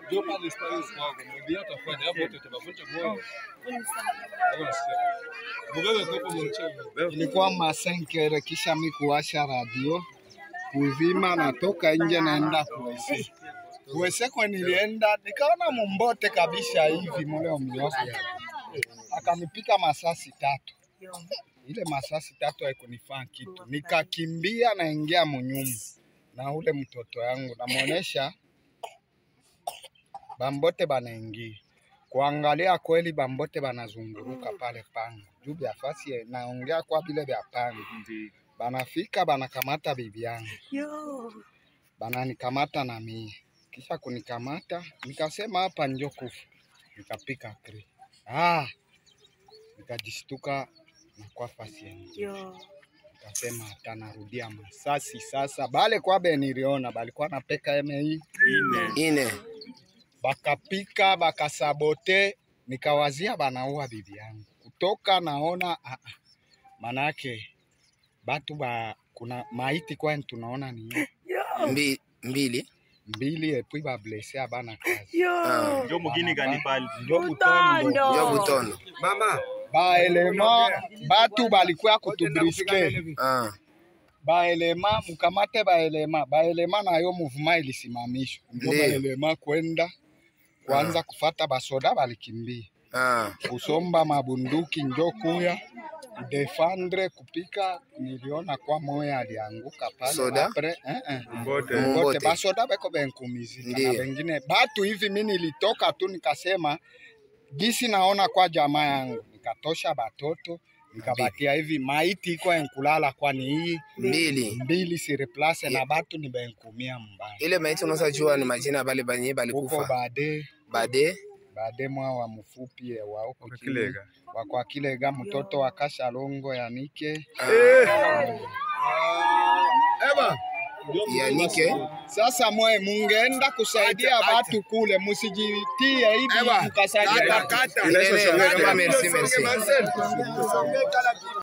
Ndio pale space kwako. Mwendia atafanya hapo wote tutavunja moyo. Hapo nasikia. Mubebe kopo mchele. Ilikuwa masenkere, kisha mi kuwasha radio kuzima, natoka nje naenda kuwese kuwese kwa nilienda nikaona mumbote kabisa hivi mule umiosi, akanipika masasi tatu. Ile masasi tatu haikunifaa kitu, nikakimbia naingia munyumba na ule mtoto yangu namwonesha bambote banaingia kuangalia kweli, bambote banazunguruka pale pango juu vya fasi ya- naongea kwa vile vya pango, banafika banakamata bibi yangu, bananikamata na mie, kisha kunikamata nikasema hapa njo kufa, nikapika kri ah, nikajishtuka na kwa fasi yangu nikasema hata narudia masasi sasa. Bale kwabe niliona balikuwa napeka MI ine bakapika bakasabote, nikawazia banaua bibi yangu kutoka naona ah, ah, manake batu ba kuna maiti kwani tunaona ni mbi, mbili mbili epui bablese abana kazi Ah, Ndio mugini gani pale? njo butondo ndio butondo baelema batu balikuwa kutubriske Ah, baelema mukamate baelema baelema nayo muvuma ilisimamishwa njo Ndiyo. baelema kwenda kwanza kufata basoda balikimbia ah, kusomba mabunduki njo kuya defendre kupika. Niliona kwa moya alianguka pale Soda? apre, eh, eh. Mbote. Mbote Mbote. basoda beko benkumizika na Ndiyo. bengine batu hivi. Mi nilitoka tu nikasema gisi naona kwa jamaa yangu, nikatosha batoto nikabatia hivi maiti iko enkulala kwani hii mbili mbili siriplase na batu ni benkumia mbaya ile maiti unaweza jua ni majina bale banye huko balikufa bade bade bade mwa wa mfupi eh, wa huko chini Kilega. wakwa Kilega mtoto wa Kashalongo Yanike. yanike Sasa mwe mungeenda kusaidia batu kule, musijitie hivi mkasaidia batu. Ile- ile- merci merci